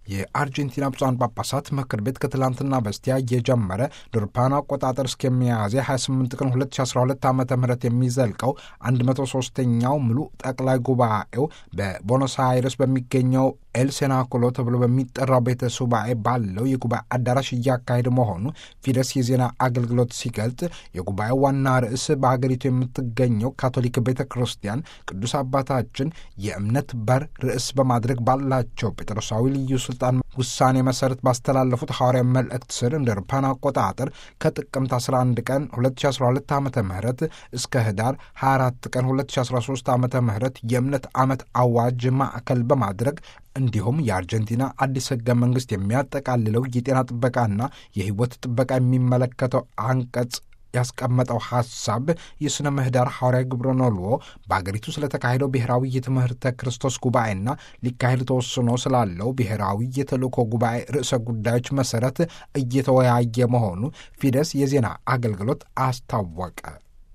የአርጀንቲና ብፁዓን ጳጳሳት ምክር ቤት ከትላንትና በስቲያ እየጀመረ ዶርፓን አቆጣጠር እስከ ሚያዝያ 28 ቀን 2012 ዓ ም የሚዘልቀው 103ኛው ሙሉ ጠቅላይ ጉባኤው በቦኖስ አይረስ በሚገኘው ኤል ሴናኩሎ ተብሎ በሚጠራው ቤተ ሱባኤ ባለው የጉባኤ አዳራሽ እያካሄደ መሆኑ ፊደስ የዜና አገልግሎት ሲገልጥ የጉባኤው ዋና ርዕስ በሀገሪቱ የምትገኘው ካቶሊክ ቤተ ክርስቲያን ቅዱስ አባታችን የእምነት በር ርዕስ በማድረግ ባላቸው ጴጥሮሳዊ ልዩ ስልጣን ውሳኔ መሰረት ባስተላለፉት ሐዋርያ መልእክት ስር እንደ አውሮፓውያን አቆጣጠር ከጥቅምት 11 ቀን 2012 ዓ ም እስከ ህዳር 24 ቀን 2013 ዓ ም የእምነት ዓመት አዋጅ ማዕከል በማድረግ እንዲሁም የአርጀንቲና አዲስ ህገ መንግሥት የሚያጠቃልለው የጤና ጥበቃና የህይወት ጥበቃ የሚመለከተው አንቀጽ ያስቀመጠው ሐሳብ የሥነ ምህዳር ሐዋርያ ግብረ ኖልዎ በአገሪቱ ስለተካሄደው ብሔራዊ የትምህርተ ክርስቶስ ጉባኤና ሊካሄድ ተወስኖ ስላለው ብሔራዊ የተልእኮ ጉባኤ ርዕሰ ጉዳዮች መሠረት እየተወያየ መሆኑ ፊደስ የዜና አገልግሎት አስታወቀ።